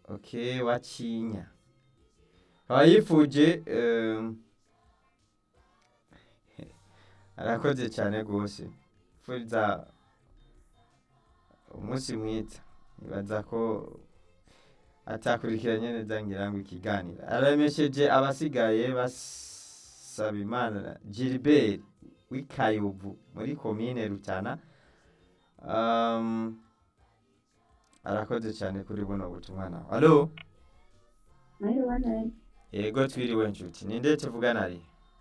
okay wacinya aba yifuje em, arakoze cyane rwose furiza umunsi mwiza nibaza ko atakurikiranye neza ngira ngo ikiganiro aremesheje abasigaye basaba imana gilbert w'ikayubu muri komine rutana um, arakoze cyane kuri buno butumwa nawe alo Mwiriwe neza. yego twiriwe nshuti ninde tuvugana ari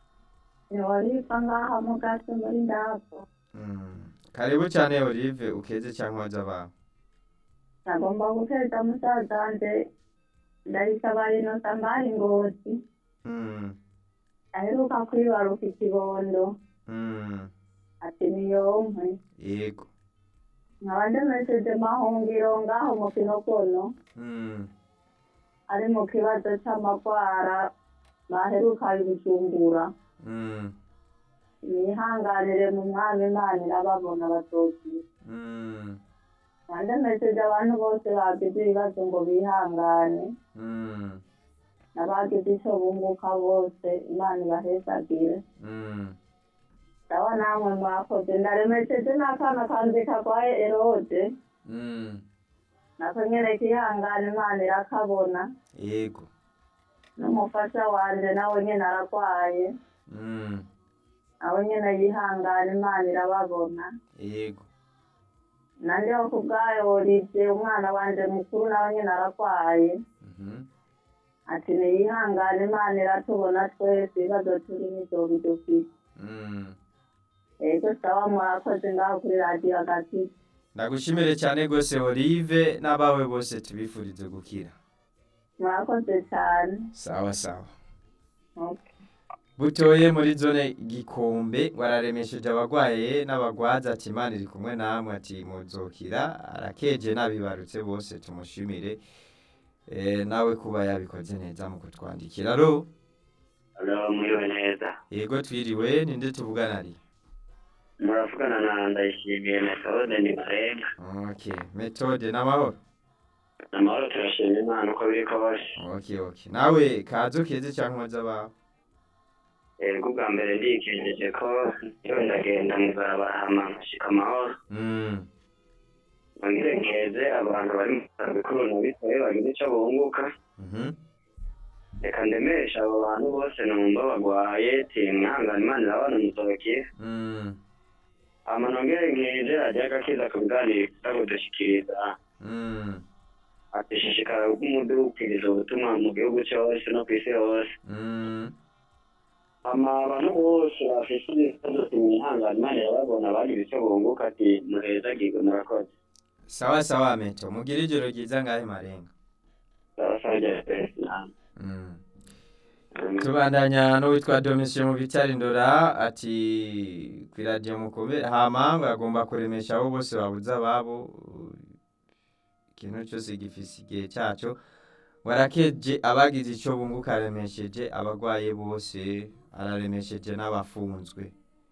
Warifa ngaha mu gace muri ndapo. Mm. karibu cyane olive ukeze cyangwa waza bawe Nagomba guteza musaza wanje ndayisaba ino sambari ngozi. Mm. Aheruka kwibaruka ikibondo. Mm. Ati niyonkwe. yego Nkaba ndemesheje mahungiro ngaho mu kinokono. Mm. Ari mu kibazo c'amagwara baheruka ibijumbura. Mm. Nihanganire mu mwami Imana irababona bazokira. Mm. Ndemesheje abantu bose bagize ibibazo ngo bihangane. Mm. n'abagize icyo bunguka bose imana ibahezagire Mm. ndaba namwe mwakoze ndaremesheje n'akana kanzi karwaye erode Mm. nako nyene kihangana imana irakabona yego n'umufasha wanje nawe nyene aragwaye Mm. nawe nyene yihangana imana irababona yego nandeho ku bwayo Olivier umwana wanje mukuru nawe nyene aragwaye Mhm. ati niyihangane imana iratubona twese ibibazo turimo ivyo bidufite Mm. ego sawa murakoze ngaho kuri radiyo hagati ndagushimire cyane rwose olive n'abawe bose tubifurize gukira murakoze cyane sawa sawa Okay. butoye muri zone gikombe wararemesheje abagwaye n'abagwaza ati imana iri kumwe namwe ati muzokira arakeje n'abibarutse bose tumushimire Eh, nawe kuba yabikoze neza mu kutwandikira ro Alo, mwiriwe neza. yego twiriwe ninde tuvugana ari Muravugana na Ndayishimiye Methode ni Marenga. okay metode n'amahoro Amahoro turashima Imana uko biri kose. okay okay nawe kazo keze cyangwa waza bawe Ego bwa mbere ndikenjeje ko iyo ndagenda mu barabara hama nkashika amahoro. mm. Nongere nkeze abantu bari mu bitaro bikuru na bitoye bagize ico bunguka. mhm Reka ndemesha abo bantu bose numva bagwaye ti mwihangane Imana irabana muzokira. mm. Hama nongere nkeze radiyo agakiza ku biganiro iza kudushikiriza. mm. Ati shishikara kumudukiriza ubutumwa mu gihugu cyose no kw'isi hose. mm. ama abantu bose bafise ibibazo imihangane imana irababona bagize icyo bunguka ati muhezagirwe murakoze sawa sawa meto mugire ijoro ryiza ngahe marenga babasabye pesi namwe mm. tubandanya n'uwitwa domisiyo mu bitari ndora ati ku iradiyo mukomere hama ngo agomba kuremesha abo bose babuze ababo ikintu cyose gifise igihe cyaco warakeje abagize icyo bunguka aremesheje abagwaye bose araremesheje n'abafunzwe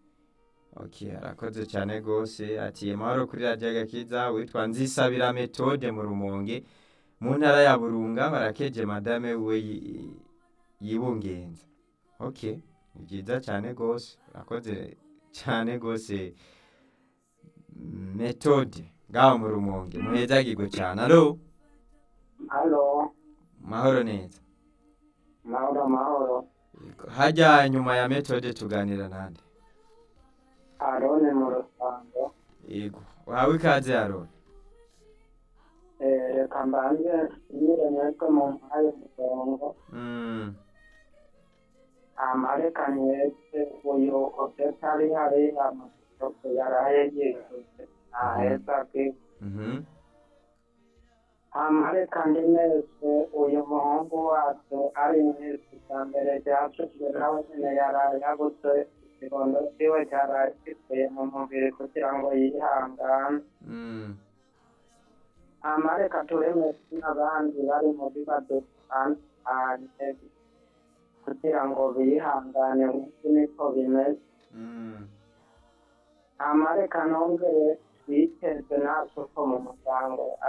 ok arakoze cyane rwose ati amahoro kuri radiyo agakiza witwa nzisabira metode mu rumonge mu ntara ya burunga barakeje madame we yi- yibungenza ok ni byiza cyane rwose urakoze cyane rwose metode ngaho mu rumonge muhezagirwe cyane alo halo mahoro neza mahoro mahoro hajya nyuma ya metode tuganira nande arone mu rusango yego wahawe ikaze arone reka mbanze nyire mwebwe mu mpaye murongo Mm, amareka mwebwe uyu opetari hari amasoko yaraye yisutse ntaheza bwe mhm, amareka ndi nese uyu muhungu wacu ari nese bwa mbere ryacuzwe nawe nyine yaraye yabuze ikibondo ciwe cyaraye giteye mu mubiri kugira ngo yihangane mm, amareka turemese n'abandi bari mu bibazo bitandukanye kugira ngo bihangane nk'uko niko bimeze mm. amareka nongere twiteze natwe ko mu muryango